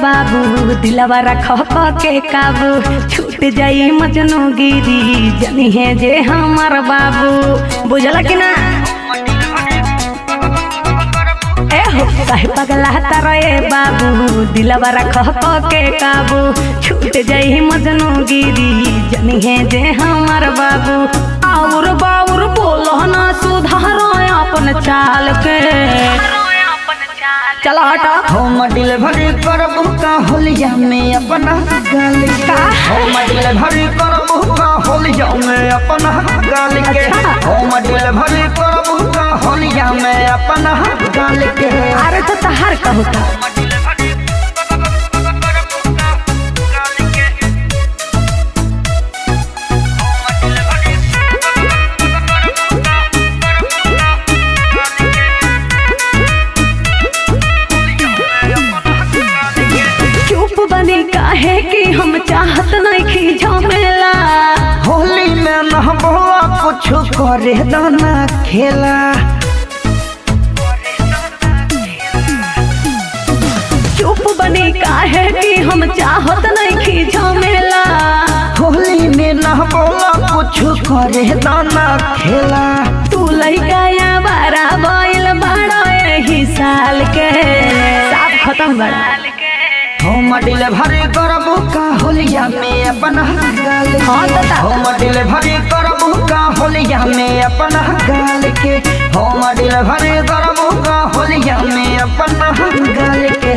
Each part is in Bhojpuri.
बाबू दिलवा रख के काबू छूट जाई मजनू गिरी जनी है जे हमार बाबू बुझला कि ना ए हो काहे पगला तारे बाबू दिलवा रख के काबू छूट जाई मजनू गिरी जनी है जे हमार बाबू और बाउर बोलो ना सुधारो अपन चाल के चला हटा होम डिलीवरी करबू का होलिया में अपना गाल का होम डिलीवरी करबू का होलिया में अपना गाल के अच्छा। होम डिलीवरी करबू का होलिया में अपना गाल के अरे तो तहार कहू का चुप बनी काहे कि हम चाहत नहीं खी झमेला होली में न बोला कुछ करे दाना खेला चुप बनी काहे कि हम चाहत नहीं खी झमेला होली में न बोला कुछ करे दाना खेला तू लइका या बारा बैल बड़ा यही साल के साफ खत्म बड़ा होम डिलीवरी करबू का होलिया में अपना गाल हाँ तो ता- होम डिलीवरी करबू का होलिया में अपना गाल के होम डिलीवरी करबू का होलिया में अपना गाल के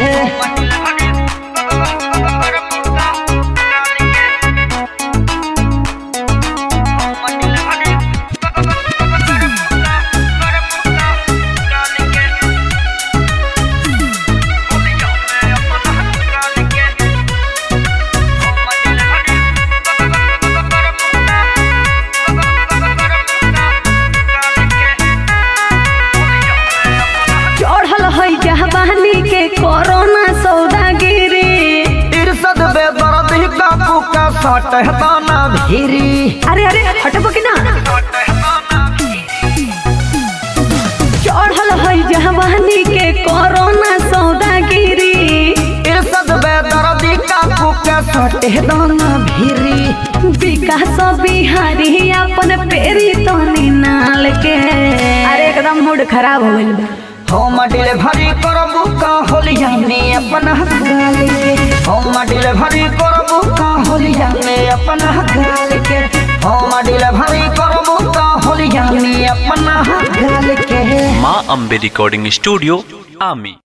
चढ़ल है जहबानी के कोरोना सौदागिरी इरसद बेदर्दी का पुका सट दाना भीरी अरे अरे हटबो कि ना चढ़ल है जहबानी के कोरोना सौदागिरी इरसद बेदर्दी का पुका सट दाना भीरी विकास बिहारी अपन पेरी तो नाल के अरे एकदम मूड खराब हो गइल बा होम डिलीवरी करबू का होलिया में अपना गाल के होम डिलीवरी करबू का होलिया में अपना गाल के होम डिलीवरी करबू का होलिया में अपना गाल के माँ अम्बे रिकॉर्डिंग स्टूडियो आमी